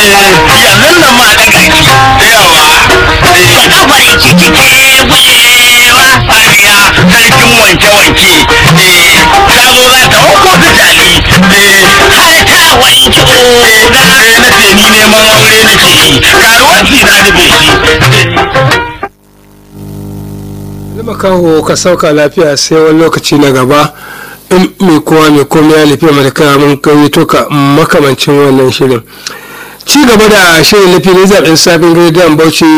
yanzu nan ma daga ki yawa kafar ciki ke gullewa fariya sarkin wanke-wanke eh ta zo za ta hauko ta tali eh har ta wanki eh oga eh, na ce ni neman aure nake yi karuwanci na nufe shi makaho ka sauka lafiya sai wani lokaci na gaba in mai kowa mai komai ya nufi mai kaya mun kai toka makamancin wannan shirin ci gaba da shirin na filin zaɓen safin rediyon bauchi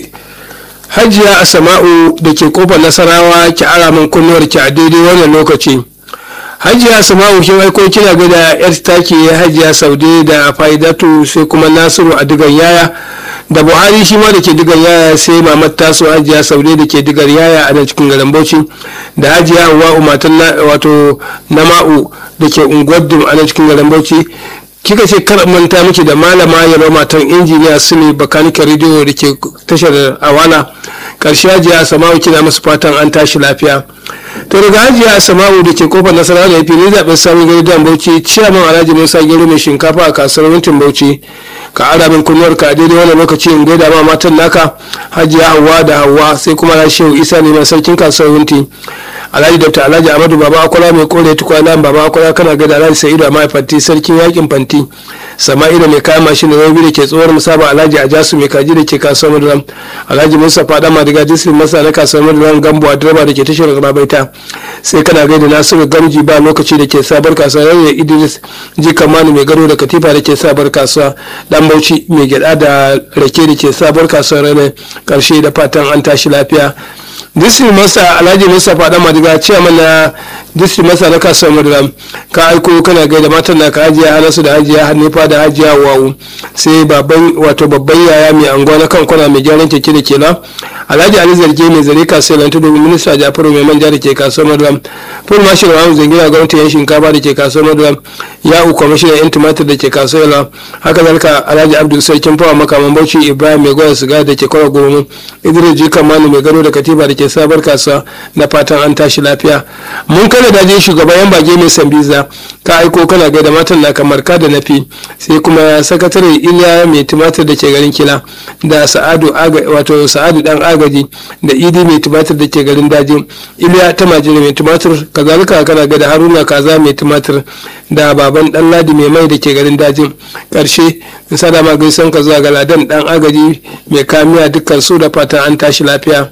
hajiya asama'u da ke kofar nasarawa ki ara min kunnuwar ki a daidai wannan lokaci hajiya asama'u kin aiko kina ga da yar taki hajiya saude da faidatu sai kuma nasiru a digan yaya da buhari shi ma da ke digar yaya sai mamad taso hajiya saude da ke digar yaya a nan cikin garin bauchi da hajiya hawa matan wato nama'u da ke unguwar dum a nan cikin garin bauchi kika ce kar manta miki da malama yaro matan injiniya su ne bakanikin rediyo da ke tashar awana karshe hajiya sama'u kina masu fatan an tashi lafiya to daga hajiya sama'u da ke kofar nasara da fili zaɓen samun gari dan bauchi ciyaman alhaji musa gero mai shinkafa a kasuwar wintin bauchi ka ara min kunnuwar ka a daidai wannan lokaci in gaida ma matan naka hajiya hawa da hawa sai kuma na shehu isa neman sarkin kasuwar winti alhaji dr alhaji amadu baba akwala mai kore tukwana baba akwala kana gaida alhaji sa'idu a mahaifanti sarkin yakin fanti sama'ila mai kayan mashin da rabi da ke tsohuwar musaba alhaji ajasu mai kaji da ke kasuwar maduram alhaji musa fada madiga disrin masa na kasuwar maduram gambo a direba da ke tashar rabaita sai kana gaida nasiru gamji ba lokaci da ke sabar kasuwa yau idris jikan manu mai gado da katifa da ke sabar kasuwa dan bauchi mai gyada da rake da ke sabar kasuwa ranar karshe da fatan an tashi lafiya disri masa alhaji musa fada madiga cewa mana disri masa na kasuwar madara ka aiko kana gaida matan na ka hajiya hanasu da hajiya hannufa da hajiya wawu sai babban wato babban yaya mai anguwa na kan kwana mai gyaran keke da kela alhaji ali zarge mai zare kasuwar lantu domin minista jafaru mai manja da ke kasuwar madara ful mashi da mamu zangira gwamnati yan shinkafa da ke kasuwar madara ya uku kwamishinan yan tumatir da ke kasuwar la haka zalika alhaji abdul sarkin fawa makaman bauchi ibrahim mai gwada siga da ke kwara goma idris jikan manu mai gado da katifa da ke sabar kasuwa na fatan an tashi lafiya mun kada daje shugaban yan bage mai sambiza ka aiko kana gaida matan na kamar ka da nafi sai kuma sakatare iliya mai tumatir da ke garin kila da sa'adu wato sa'adu dan agaji da idi mai tumatir da ke garin daji iliya ta majiri mai tumatir kazalika kana gaida haruna kaza mai tumatir da baban dan ladi mai mai da ke garin dajin karshe in sada ma gaisan ka zuwa ga ladan dan agaji mai kamiya dukkan su da fatan an tashi lafiya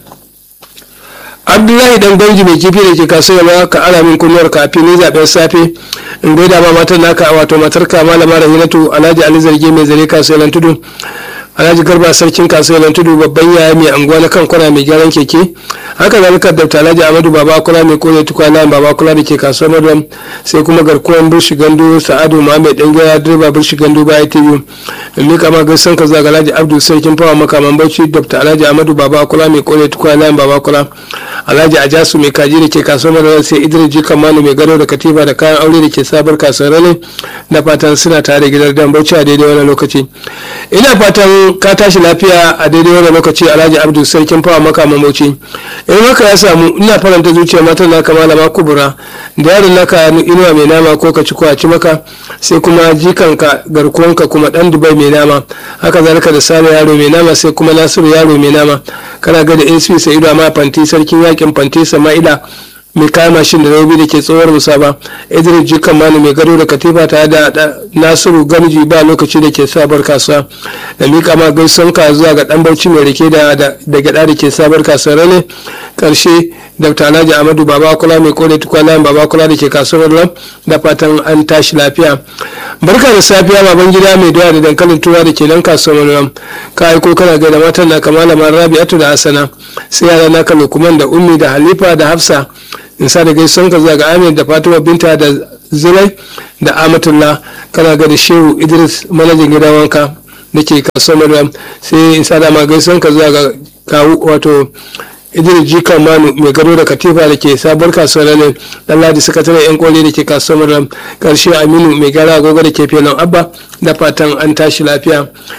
abdullahi dan ganji mai kifi da ke kasuwa ka ara min kunnuwar kafin ni zaben safe in gaida ma matan naka wato matar ka malama rahinatu alhaji ali zarge mai zare kasuwar tudu alhaji garba sarkin kasuwar tudu babban yaya mai anguwa na kan kwana mai gyaran keke haka zalika da alhaji amadu baba kula mai kone tukwana baba kula da ke kasuwar madam sai kuma garkuwan burshi gandu sa'adu muhammed dan gaya direba burshi gandu baya tv in mika ma gaisan ka zuwa ga alhaji abdu sarkin fawa makaman bauchi dr alhaji amadu baba kula mai kone tukwana baba kula alhaji ajasu mai kaji da ke kasuwar madam sai idris jikan manu mai gado da katifa da kayan aure da ke sabar kasuwar rane da fatan suna tare da gidan dan bauchi a daidai wannan lokaci ina fatan ka tashi lafiya a daidai wannan lokaci alhaji abdu sarkin fawa makaman bauchi in haka ya samu ina faranta zuciya matan naka malama kubura da yaron naka inuwa mai nama ko ka ci ko a ci maka sai kuma jikanka garkuwanka kuma dan dubai mai nama haka zalika da sani yaro mai nama sai kuma nasiru yaro mai nama kana ga da asp sa'idu amma fanti sarkin yakin fanti sama'ila mai kayan mashin da rabi da ke tsohuwar musaba idris jikan mani mai gado da katifa tare da nasiru gamji ba lokaci da ke sabar kasuwa da mika ma gaisan ka zuwa ga dan bauchi mai rike da da gada da ke sabar kasuwa rane karshe dr alhaji amadu baba kula mai kore tukwana baba kula da ke kasuwar lam da fatan an tashi lafiya barka da safiya baban gida mai doya da dankalin tuwa da ke nan kasuwar lam ka aiko kana gaida matan na kamala rabi'atu da hasana sai yara naka lukman da ummi da halifa da hafsa in sa da gaison ka zuwa ga amir da fatima binta da zulai da amatullah kana ga da shehu idris manajan gidan wanka da ke kasuwar maryam sai in sa da ma gaison ka zuwa ga kawu wato idris jika manu mai gado da katifa da ke sabuwar kasuwar ne dan ladi sakataren yan koli da ke kasuwar maryam karshe aminu mai gara agogo da ke filin abba da fatan an tashi lafiya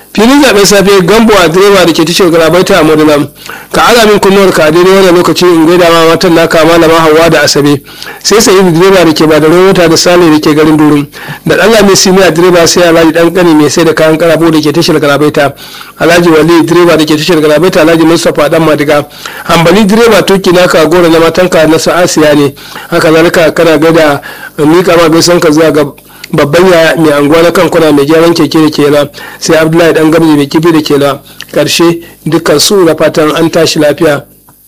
filin zaben safe gambo a direba da ke tashar galabaita a modena ka ala min kunnuwar ka daidai wannan lokaci in gaida ma matan naka malama hawa da asabe sai sai direba da ke ba da mota da sale da ke garin durum da allah mai simiya direba sai alhaji dan kani mai sai da kayan karabo da ke tashar galabaita alhaji wali direba da ke tashar galabaita alhaji mustapha dan madiga hambali direba tuki naka gora na matanka na sa'asiya ne haka zalika kana gaida mika ma bai san ka zuwa ga babban yaya mai anguwa na kankuna mai gyaran keke da kela sai abdullahi dan gamji mai kifi da kela karshe dukkan su da fatan an tashi lafiya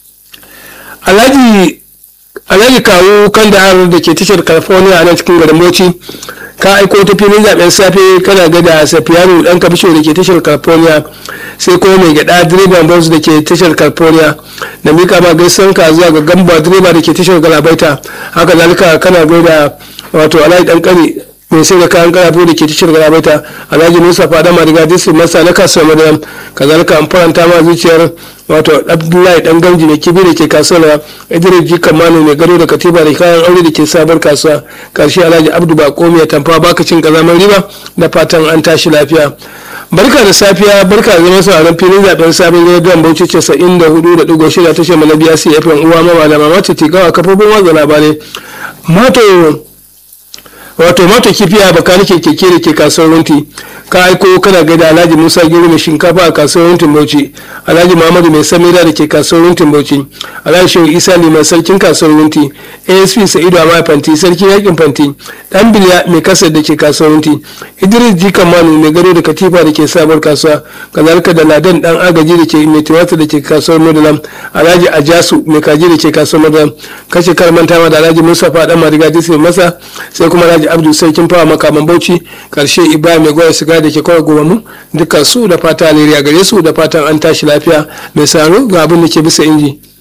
alhaji alhaji kawo kan da har da ke tashar california a nan cikin garin bauchi ka aiko ta filin zaben safe kana ga da safiyanu dan kabisho da ke tashar california sai kuma mai gada direban bus da ke tashar california da mika ma gaisan ka zuwa ga gamba direba da ke tashar galabaita haka zalika kana gaida wato alhaji dan kani mai sai da kayan karafu da ke tashar galabaita alhaji musa fada mariga district masa na kasuwar madara kazalika an faranta ma zuciyar wato abdullahi dan gamji mai kibi da ke kasuwa idris ji kamanu mai gado da katiba da kayan aure da ke sabar kasuwa karshe alhaji abdu bako mai tamfa baka cin kazamar riba da fatan an tashi lafiya barka da safiya barka da zama sauraron filin zaben sabon rediyon bauchi casa'in da hudu da digo shida tashar mana biya cfm uwa mama da mamata tikawa kafofin watsa labarai mato wato mata kifiya baka nake keke da ke kasuwar runti ka aiko kana gaida alhaji musa gero mai shinkafa a kasuwar runtin bauchi alhaji muhammadu mai samira da ke kasuwar runtin bauchi alhaji shehu isa liman sarkin kasuwar runti asp sa'idu amma fanti sarkin yakin fanti dan biliya mai kasar da ke kasuwar runti idris jikan manu mai gado da katifa da ke sabuwar kasuwa kazalika da ladan dan agaji da ke mai tiwata da ke kasuwar madalam alhaji ajasu mai kaji da ke kasuwar madalam kashe kar manta da alhaji mustapha dan mariga disney masa sai kuma alhaji abdu sarkin fawa makaman bauchi karshe ibrahim mai goya siga da ke kawai goma mu dukkan su da fata alheri a gare su da fatan an tashi lafiya mai saro ga abin da ke bisa inji